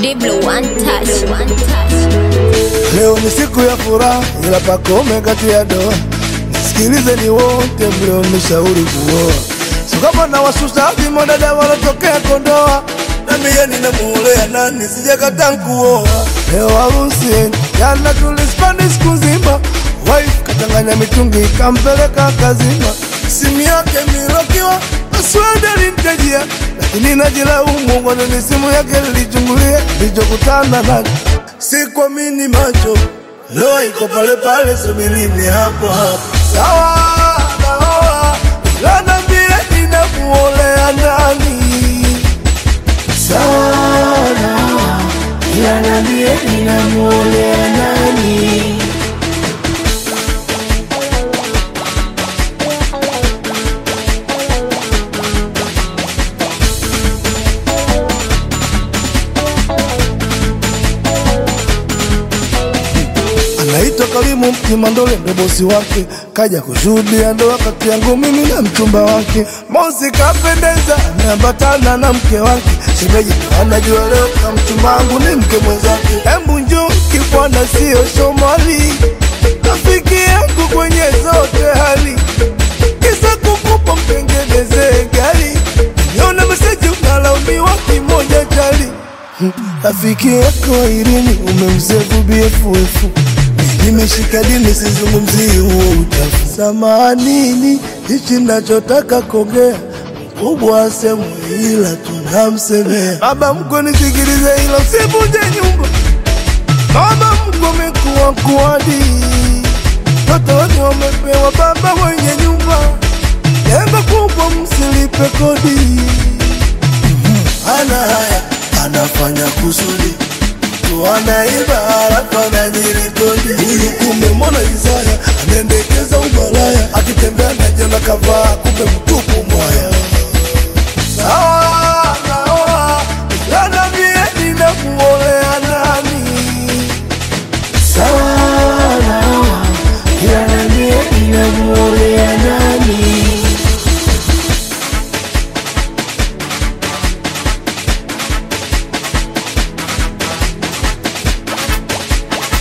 Diblo one touch, one touch. Leo ni siku ya furaha, ila pakome kati ya doa. Nisikilizeni wote mlionishauri kuoa, sio kama na wasusa vimonada walotokea Kondoa. Na mie ninamuolea nani, sijakataa kuoa. Leo harusi jana tulispani siku nzima, wife kachanganya mitungi ikampeleka kazima, simu yake milokiwa password alimtajia, lakini najilaumu kwa nini simu yake nilichungulia, nilichokutana nacho sikuamini macho, leo iko pale pale, subirini hapo hapo. Sawa naoa, ila niambie ninamuolea nani? Sawa naoa, ila niambie ninamuolea nani? anaitwa Karimu Kimandole, ndo bosi wake, kaja kushuhudia ndoa kati yangu mimi na mchumba wake. Mosi kapendeza, ameambatana na mke wake, shemeji ndo anajua leo na mchumba wangu ni mke mwenzake. Embu njoo kibwana, sio Somali, rafiki yangu kwenye zote hali, kisa kukupa mtengenezee gari, niona meseji unalaumiwa kimoja chali Rafiki yako Irini umemsefu BFF, nimeshika dini, sizungumzii huo uchafu. Samanini, hichi nachotaka kuongea mkubwa asemu, ila tunamsemea baba mko, nisikilize hilo, sivunje nyumba. Baba mko mekuwa kuadi, watoto wote wamepewa baba wenye nyumba, jengo kubwa, msilipe kodi ana haya anafanya kusudi tu anaiba halafu anajirikodi. Huyu kumbe